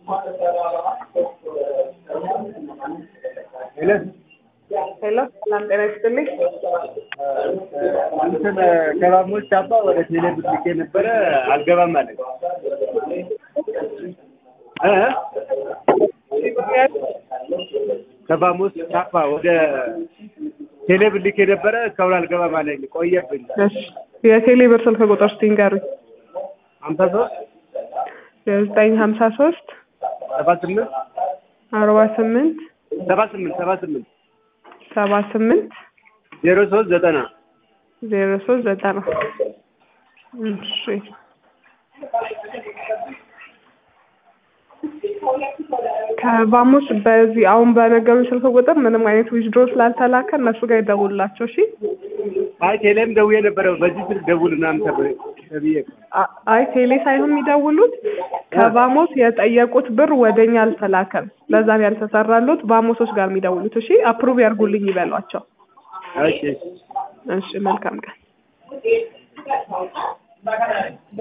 ሄሎ ሄሎ ሰላም ጤና ይስጥልኝ። እንትን ከባሞች አባ ወደ ቴሌ ብር ልኬ ነበረ አልገባም አለኝ እ ከባሞስ ቻፓ ወደ ቴሌ ብር ልኬ ነበረ እስካሁን አልገባም አለኝ ቆየብኝ እሺ የቴሌ ብር ስልክ ቁጥር እስቲ ንገሩኝ። ሀምሳ ሶስት ዘጠኝ ሀምሳ ሶስት ሰባ ስምንት አርባ ስምንት ሰባ ስምንት ሰባ ስምንት ሰባ ስምንት ዜሮ ሶስት ዘጠና ዜሮ ሶስት ዘጠና እሺ ከባሙስ በዚህ አሁን በነገሩኝ ስልክ ቁጥር ምንም አይነት ዊዝድሮ ስላልተላከ እነሱ ጋር ይደውሉላቸው። እሺ አይ ቴሌም ደውዬ ነበረ በዚህ ስልክ ደውል ምናምን ተብ- ተብዬ አ- አይ ቴሌ ሳይሆን የሚደውሉት ከባሞስ የጠየቁት ብር ወደኛ አልተላከም። ለዛ ነው ያልተሰራሉት። ባሞሶች ጋር የሚደውሉት። እሺ አፕሩቭ ያርጉልኝ ይበሏቸው። እሺ እሺ መልካም ቀን።